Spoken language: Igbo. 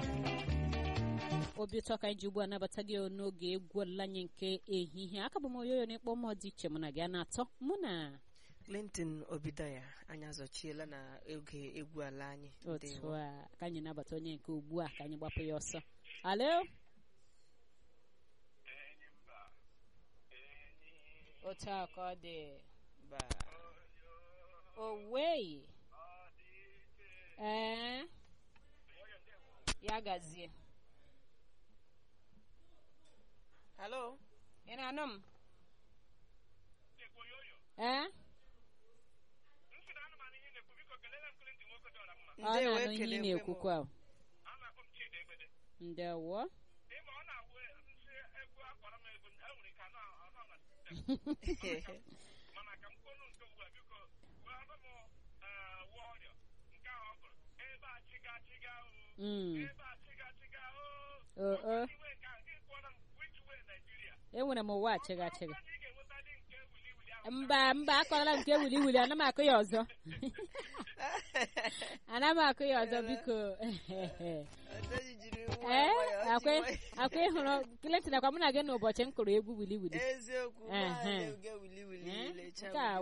obi ụtọ ka anyị ji ugbu a nabata gị n'oge egwu ọlụla anyị nke ehihie aka bụ m oyoyo n'ịkpọ mmụọ dị iche mụ na gị a na-atọ mụ na clinton obidaya anyị azọchiela na oge egwu ala anyị otu Ndewo. a ka anyị nabata onye nke ugbu a ka anyị gbapụ ya ọsọ alo otu a ka ọ dị Ba- owei ee ya gazie hello ị na-anụ m ee ọ Ndewo, na-anụ ihe ị ekele m. na-ekwukwa o. ndewo Mm. o o enwere m ụwa achịga achịga mba mba akọrọla m nke wili wili ana m akụ ya ọzọ ana m akụ ya ọzọ biko Adaoji jiri nwa ee nwayọọ akwa ji nwayọọ. akwa ịhụrụ Clinton akwa mụ na gị n'ụbọchị m kụrụ egwu wili wili eziokwu Ehe. nwaanyị oge wili wili Eh, lecha nke a